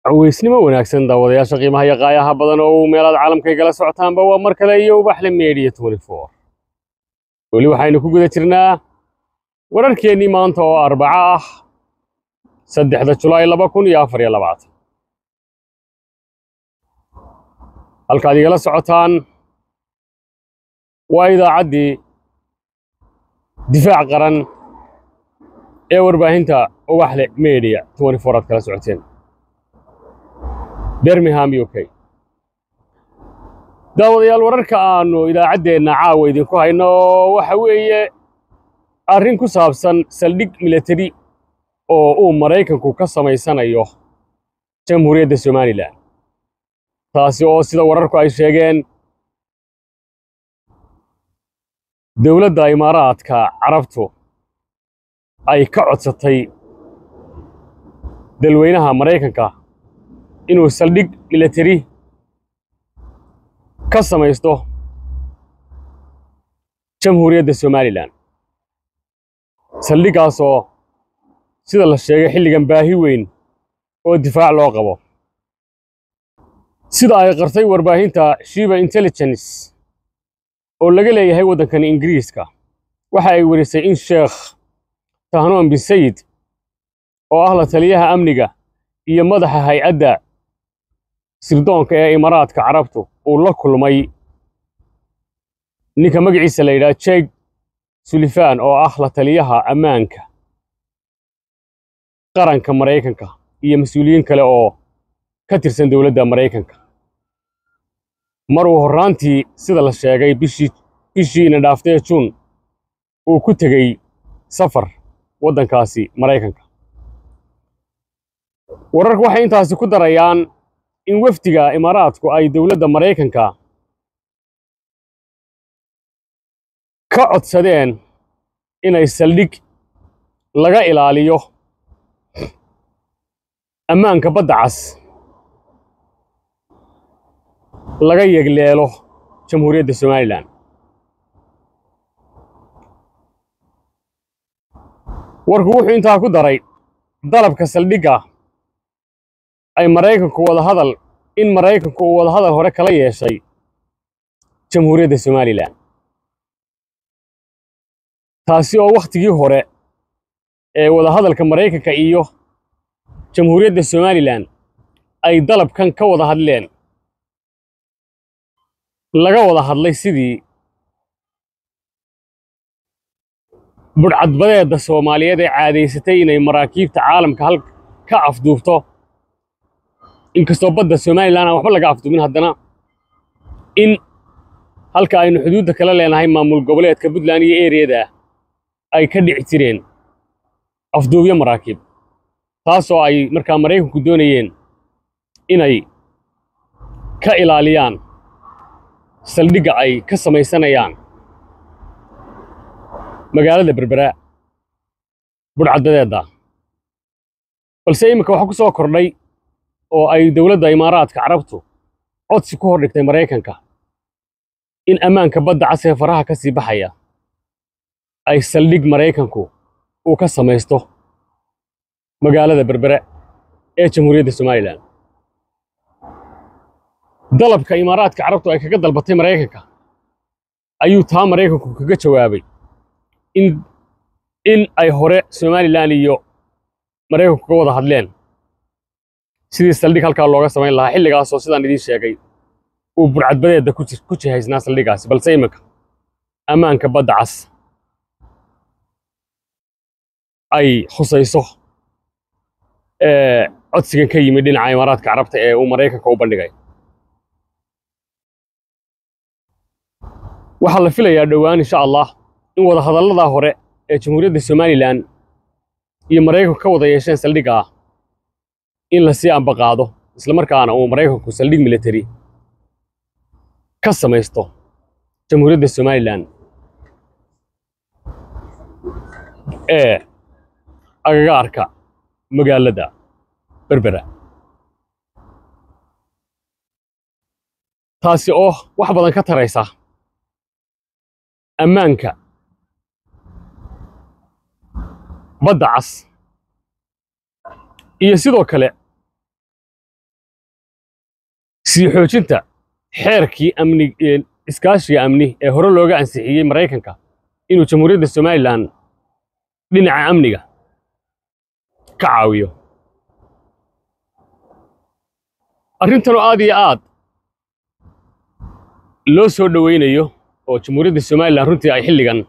caweysnimo wanaagsan daawadayaasha qiimaha iyo qaayaha badan oo uu meelaad caalamka igala socotaanba waa mar kale iyo ubaxle media weli waxaynu ku guda jirnaa wararkeennii maanta oo arbaco ah saddexda julaay laba kun iyo afar iyo labaatan halkaad igala socotaan waa idaacaddii difaac qaran ee warbaahinta ubaxle media aad kala socoteen birmingham u k daawadayaal wararka aannu idaacaddeenna caawa idinku hayno waxa weeye arrin ku saabsan saldhig milatari oo uu maraykanku ka samaysanayo jamhuuriyadda somalilan taasi oo sida wararku ay sheegeen dowladda imaaraadka carabtu ay ka codsatay dalweynaha maraykanka inuu saldhig milatari ka samaysto jamhuuriyadda somalilan saldhiggaasoo sida la sheegay xilligan baahi weyn oo difaac loo qabo sida ay qartay warbaahinta shiba intelligence oo laga leeyahay waddankan ingiriiska waxa ay werisay in sheekh tahnoon bin sayid oo ah la taliyaha amniga iyo madaxa hay-adda sirdoonka ee imaaraadka carabtu uu la kulmay ninka magaciisa la yidhaha jeg sulifan oo ah la taliyaha ammaanka qaranka maraykanka iyo mas-uuliyiin kale oo ka tirsan dowladda maraykanka mar uu horraantii sida la sheegay bishii bishiina dhaaftee juun uu ku tegey safar waddankaasi maraykanka wararku waxay intaasi ku darayaan in wafdiga imaaraadku ay dowladda maraykanka ka codsadeen inay saldhig laga ilaaliyo ammaanka badda cas laga yegleelo jamhuuriyadda somalilan warku wuxuu intaa ku daray dalabka saldhigga ay maraykanku wadahadal in maraykanku uu wadahadal hore kala yeeshay jamhuuriyadda somalilan taasi oo wakhtigii hore ee wadahadalka maraykanka iyo jamhuuriyadda somalilan ay dalabkan ka wada hadleen laga wada hadlay sidii budhcadbadeedda soomaaliyeed ee caadaysatay inay maraakiibta caalamka hal ka afduubto inkastoo badda somalilan aan waxba laga afduubin haddana in halka aynu xuduudda kala leenahay maamul goboleedka puntland iyo eriyada ay ka dhici jireen afduubyo maraakiib taasoo ay markaa maraykanku doonayeen inay ka ilaaliyaan saldhigga ay ka samaysanayaan magaalada berbera budhcadbadeedda balse iminka waxaa ku soo kordhay oo ay dowladda imaaraadka carabtu codsi ku hor dhigtay maraykanka in ammaanka badda cas ee faraha ka sii baxaya ay saldhig maraykanku uu ka samaysto magaalada berbere ee jamhuuriyadda somalilan dalabka imaaraadka carabtu ay kaga dalbatay maraykanka ayuu taa maraykanku kaga jawaabay in in ay hore somalilan iyo maraykanku ka wada hadleen sidii saldhig halkaa looga samayn lahaa xilligaasoo sidaan idiin sheegay uu burcadbadeedda ku jihaysnaa saldhiggaasi balse iminka ammaanka badda cas ay khusayso codsigan ka yimid dhinaca imaaraadka carabta ee uu maraykanka u bandhigay waxaa la filayaa dhowaan insha allah in wadahadalladaa hore ee jamhuuriyadda somalilan iyo maraykanku ka wada yeesheen saldhigga ah in la sii ambaqaado islamarkaana uu maraykanku saldhig militari ka samaysto jamhuuriyadda somalilan ee agagaarka magaalada berbera taasi oo wax badan ka taraysa ammaanka badda cas iyo sidoo kale sii xoojinta xeerkii amni iskaashiga amni ee hore looga ansixiyey maraykanka inuu jamhuuriyadda somalilan dhinaca amniga ka caawiyo arrintanoo aad iyo aad loo soo dhowaynayo oo jamhuuriyadda somalilan runtii ay xilligan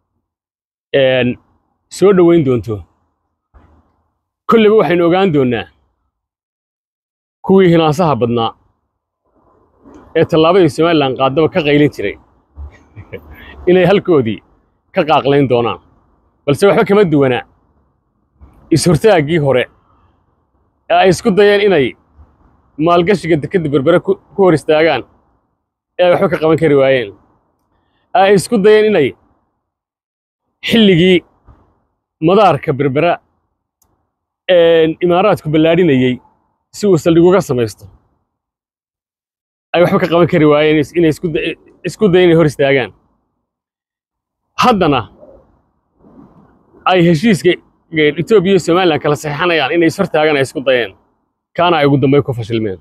soo dhowayn doonto kolleyba waxaynu ogaan doonnaa kuwii hinaasaha badnaa ee tallaabadii somalilan qaadaba ka qaylin jiray inay halkoodii ka qaaqlayn doonaan balse waxba kama duwanaa is-hortaaggii hore ee ay isku dayeen inay maalgashiga dekedda berbere ku hor istaagaan ee ay waxba ka qaban kari waayeen ee ay isku dayeen inay xilligii madaarka berbera imaaraadku ballaadhinayey si uu saldhig uga samaysto ay waxba ka qaban kari waayeen inay isku dayen inay hor istaagaan haddana ay heshiiska etoobiya iyo somalilan kala saxeixanayaan inay ishortaagaan ay isku dayeen kaana ay ugu dambayn ku fashilmeen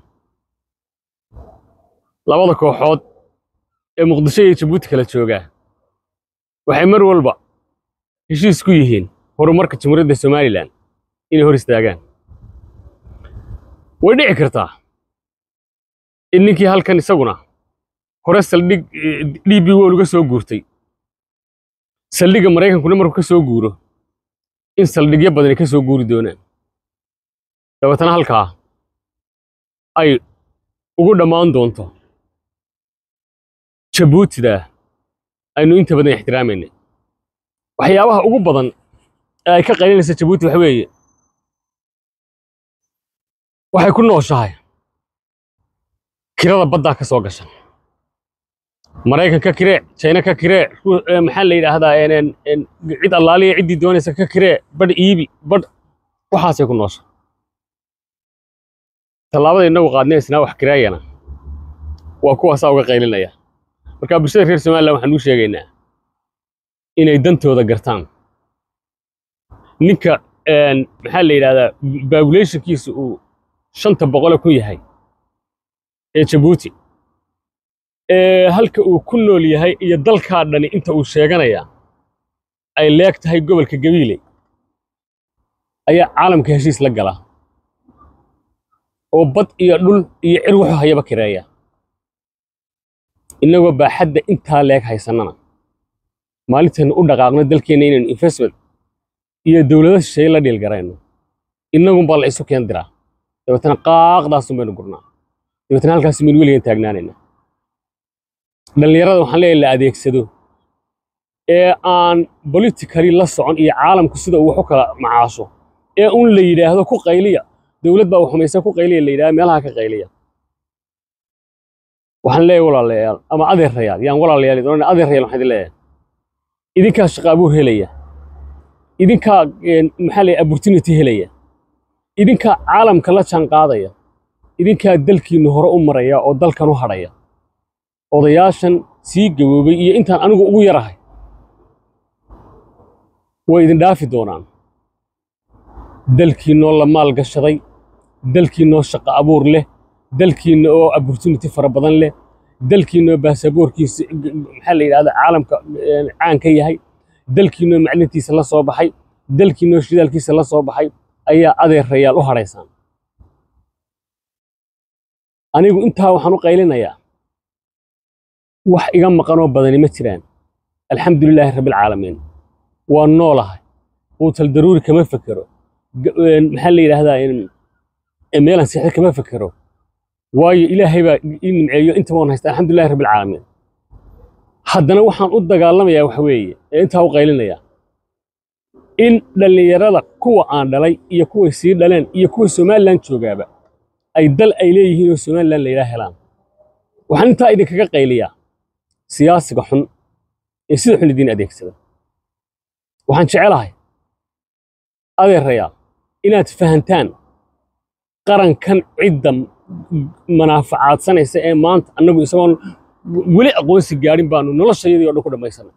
labada kooxood ee muqdisho iyo jabuuti kala joogaa waxay mar walba heshiis ku yihiin horumarka jamhuuriyadda somalilan inay hor istaagaan way dhici kartaa in ninkii halkan isaguna hore saldhig d b wol uga soo guurtay saldhigga maraykankuna markuu ka soo guuro in saldhigyo badani ka soo guuri doonaan dabeetana halkaa ay ugu dhammaan doonto jabuutida aynu inta badan ixtiraamayna waxyaabaha ugu badan ee ay ka qaylinaysa jabuuti waxa weeye waxay ku nooshahay kirada baddaa ka soo gasha maraykan ka kiree jayna ka kiree maxaa la yidhaahdaa cid allaaliya ciddii doonaysa ka kiree badh iibi badh waxaasay ku noosha tallaabada innagu qaadnaysnaa wax kireeyana waa kuwaasaa uga qaylinaya marka bulshada reer somalilan waxaan uu sheegaynaa inay dantooda gartaan ninka maxaa la yidhahdaa babulationkiisa uu shanta boqole ku yahay ee jabuuti ee halka uu ku nool yahay iyo dalkaa dhani inta uu sheeganayaa ay leeg tahay gobolka gabiile ayaa caalamka heshiis la gala oo bad iyo dhul iyo cir wuxuu hayaba kireeya innagoo baaxadda intaa leeg haysannana maalintaynu u dhaqaaqno dalkeenna inaynu investment iyo dowlado shisheeye la dhiilgarayno innagunbaa la isu keen diraa dabeetana qaaqdaasun baynu gurnaa dabeetana halkaas maynu weligan taagnaanayna dhallinyarada waxaan leeyahay la adeegsado ee aan politically la socon iyo caalamku sida uu wax u kala macaasho ee un la yidhaahdo ku qayliya dowlad baa waxumaysa ku qayliya la yidhahdo meelaha ka qayliya waxaan leeyahay walaalayaal ama adeerayaal yaan walaalayaal idin adeerayaal waxaan idin leeyahay idinkaa shaqo abuur helaya idinkaa maxaa leeyahay opportunity helaya idinkaa caalamka la jaan qaadaya idinkaa dalkiinna hore u maraya oo dalkan u hadhaya odayaashan sii gaboobay iyo intaan anigu ugu yarahay way idin dhaafi doonaan dalkiinnoo la maal gashaday dalkiinnoo shaqo abuur leh dalkiinna oo opportunity fara badan leh dalkiinnoo baasaboorkiisa maxaa la yidhahda caalamka caan ka yahay dalkiinnoo maclintiisa la soo baxay dalkiinnoo shidaalkiisa la soo baxay ayaa adeerayaal u hadhaysaan anigu intaa waxaan u qaylinayaa wax iga maqanoo badani ma jiraan alxamdu lilaahi rabbialcaalamiin waa noolahay quutal daruuri kama fekero maxaa la yidhaahdaa meelan seexda kama fekero waayo ilaahay baa ii nimceeyo inta waan haysta alxamdulillahi rabbialcaalamiin haddana waxaan u dagaalamayaa waxa weeye ee intaa u qaylinayaa in dhallinyarada kuwa aan dhalay iyo kuway sii dhaleen iyo kuwa somalilan joogaaba ay dal ay leeyihiin oo somalilan layidhaha helaan waxaan intaa idinkaga qayliyaa siyaasiga xun ee sida xun idiin adeegsada waxaan jecelahay adeerayaal inaad fahantaan qarankan cidda manaafacaadsanaysa ee maanta annagu isagoon weli aqoonsi gaadhin baanu noloshayadii o dhan ku dhammaysanay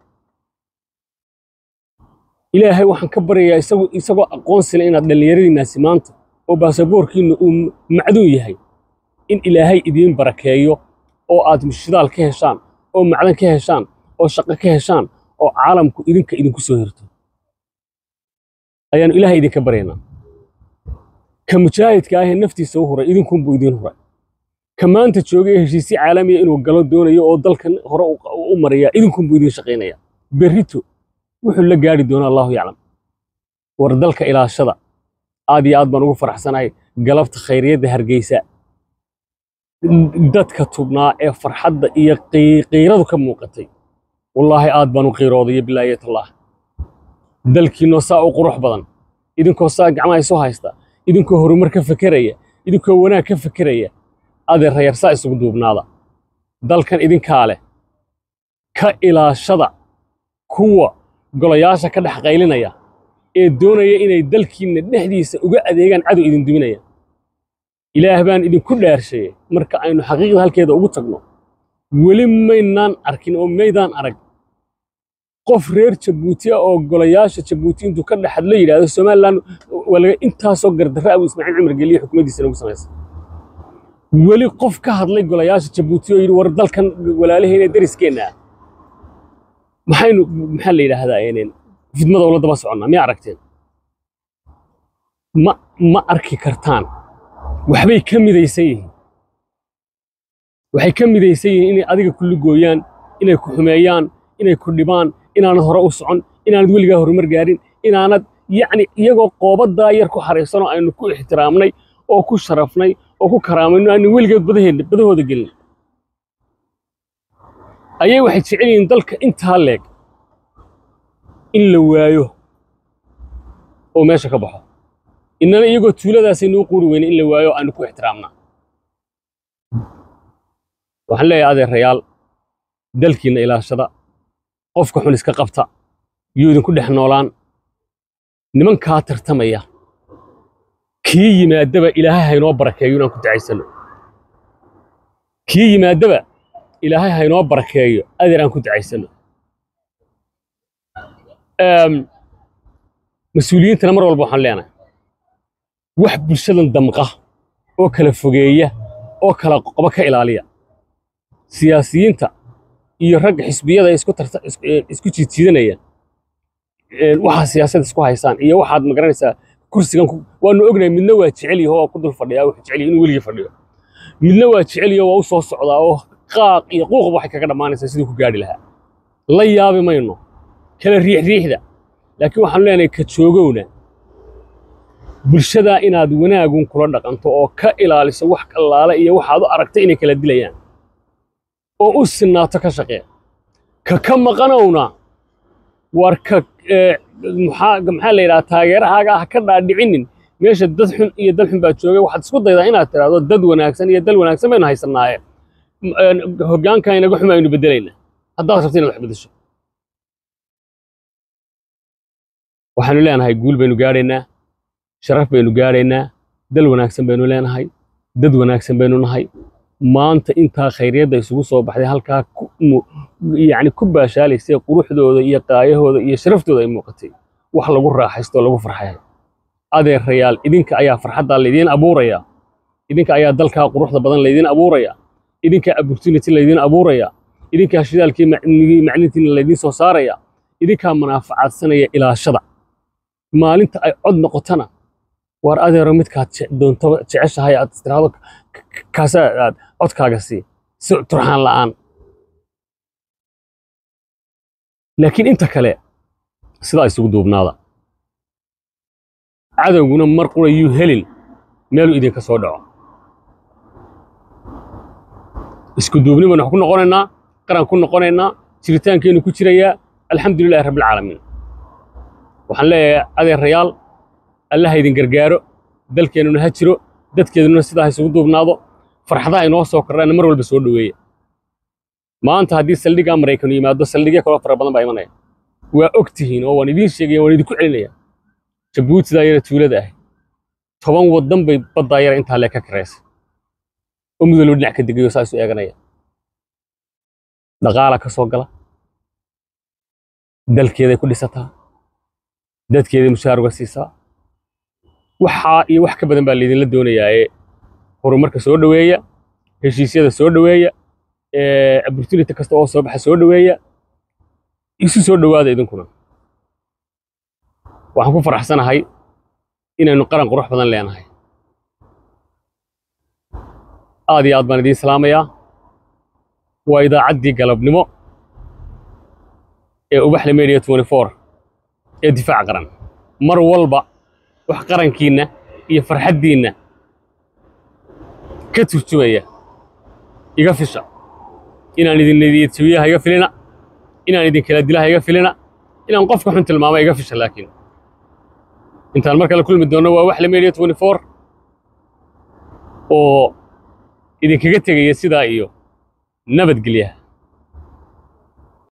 ilaahay waxaan ka baryayaa isagu isagoo aqoonsile inaad dhallinyaradiinnaasi maanta oo baasaboorkiinna uu macduun yahay in ilaahay idiin barakeeyo oo aad shidaal ka heshaan oo macdan ka heshaan oo shaqo ka heshaan oo caalamku idinka idinku soo hirto ayaanu ilaahay idinka baryaynaa ka mujaahidka ahee naftiisa u huray idinkunbuu idiin huray ka maanta jooga ee heshiisyo caalamiya inuu galo doonayo oo dalkan hore u mariyaa idinkunbuu idiin shaqaynaya berrito wuxuu la gaari doonaa allahu yaclam war dalka ilaashada aad iyo aad baan ugu faraxsanahay galabta khayriyadda hargeysa dadka tubnaa ee farxadda iyo qiiradu ka muuqatay wallaahi aad baan u qiirooday bilaayatullah dalkiinoo saa u qurux badan idinkoo saa gacmaha isu haysta idinkoo horumar ka fekeraya idinkoo wanaag ka fekeraya adeerayar saa isugu duubnaada dalkan idinkaa leh ka ilaashada kuwa golayaasha ka dhex qaylinaya ee doonaya inay dalkiinna dhexdiisa uga adeegaan cadow idin duminaya ilaah baan idinku dhaarsheeyey marka aynu xaqiiqda halkeeda ugu tagno weli maynaan arkin oo maydaan arag qof reer jabuuti ah oo golayaasha jabuuti intuu ka dhex hadlo yidhaahdo somalilan waa laga intaasoo gardarra abu ismaaciil cumar geliye xukuumaddiisa nagu samaysa weli qof ka hadlay golayaasha jabuuti oo yidhi war dalkan walaalahayna dariskeenna ah maxaynu maxaa la yidhaahdaa fidmada ula daba soconnaa miyaa aragteen ma ma arki kartaan waxbay ka midaysan yihiin waxay ka midaysan yihiin inay adiga ku lugooyaan inay ku xumeeyaan inay ku dhibaan inaanad hore u socon inaanad weligaa horumar gaarin inaanad yacni iyagoo qoobaddaa yar ku xaraysanoo aynu ku ixtiraamnay oo ku sharafnay oo ku karaamayno aanu weligeed badaheen badahooda gelin ayay waxay jecel yihiin dalka intaa leeg in la waayo oo meesha ka baxo innana iyagoo tuuladaasaynu u quuri weyne in la waayo aanu ku ixtiraamnaa waxaan leeyahay adeerayaal dalkiinna ilaashada qofka xun iska qabta yuu idinku dhex noolaan nimankaa tartamaya kii yimaadaba ilaahay haynoo barakeeyo inaan ku dacaysanno kii yimaadaba ilaahay haynoo barakeeyo adeer aan ku dacaysanno mas-uuliyiintana mar walba waxaan leenahay wax bulshadan damqa oo kala fogeeya oo kala qoba ka ilaaliya siyaasiyiinta iyo ragga xisbiyada isku tarta isku jiidjiidanaya waxaa siyaasad isku haysaan iyo waxaad magaranaysaa kursigan waanu ognahay midna waa jecel yaho oo ku dul fadhiyaa wuxuu jecel yahay inuu weligii fadhiyo midna waa jecel yaho waa u soo socdaa oo qaaq iyo quuqba waxay kaga dhammaanaysaa siduu ku gaadhi lahaa la yaabi mayno kala riixriixda laakiin waxaanu leenahay ka joogowna bulshadaa inaad wanaagun kula dhaqanto oo ka ilaaliso wax kallaala iyo waxaad u aragtay inay kala dilayaan oo u sinnaato ka shaqee ka ka maqanowna war ka maxaa la yidhaha taageerahaaga ah ka dhaadhicinin meesha dad xun iyo dal xun baa joogay waxaad isku daydaa inaad tidhaahdo dad wanaagsan iyo dal wanaagsan baynu haysannaaye hoggaanka inaga xuma aynu beddelaynaa haddaad rabto inaad wax beddesho waxaanu leenahay guul baynu gaadhaynaa sharaf baynu gaadhaynaa dal wanaagsan baynu leenahay dad wanaagsan baynu nahay maanta intaa khayriyadda isugu soo baxday halkaa yacni ku baashaalaysay quruxdooda iyo qaayahooda iyo sharaftooda ay muuqatay wax lagu raaxaysto oo lagu farxay adeerayaal idinka ayaa farxaddaa laydiin abuuraya idinka ayaa dalkaa quruxda badan laydiin abuuraya idinkaa opportunity laydiin abuuraya idinkaa shidaalkii maclintiina laydiin soo saaraya idinkaa manaafacaadsanaya ilaashada maalinta ay cod noqotana waar adeero midkaad doonto jeceshahay aad istiraado kaasa aad codkaaga sii si turxaan la'aan laakiin inta kale sidaa isugu duubnaada cadowguna mar qura yuu helin meeluu idinka soo dhaco isku duubni baynu wax ku noqonaynaa qaran ku noqonaynaa jiritaankeennu ku jirayaa alxamdu lilahi rabbilcaalamiin waxaan leeyahay adeerayaal allaha idin gargaaro dalkeennuna ha jiro dadkeeduna sidaa ha isugu duubnaado farxadaha inoo soo kordhaana mar walba soo dhoweeya maanta haddii saldhiggaa maraykanu yimaado saldhigya kaloo fara badan baa imanaya waa og tihiin oo waan idiin sheegaya waan idinku celinaya jabuutidaa yara tuulada ah toban waddan bay baddaa yara intaa lee ka karaysay oo mudaloo dhinac ka degayo saa isu eeganaya dhaqaala ka soo gala dalkeeday ku dhisataa dadkeeday mushaar uga siisaa waxaa iyo wax ka badan baa laydinla doonayaa ee horumarka soo dhoweeya heshiisyada soo dhoweeya ee opportunity kasta oo soo baxa soo dhoweeya isu soo dhowaada idinkuna waxaan ku faraxsanahay inaynu qaran qurux badan leenahay aad iyo aad baan idiin salaamayaa waa idaacaddii galabnimo ee ubaxle media ee difaac qaran mar walba wax qarankiinna iyo farxaddiinna ka turjumaya iga fisha inaan idin niyadjabiyaha iga filina inaan idin kala dilaha iga filina inaan qofka xun tilmaama iga fisha laakiin intaan mar kale kulmi doonno waa waxle media oo idinkaga tegaya sidaa iyo nabadgelyaha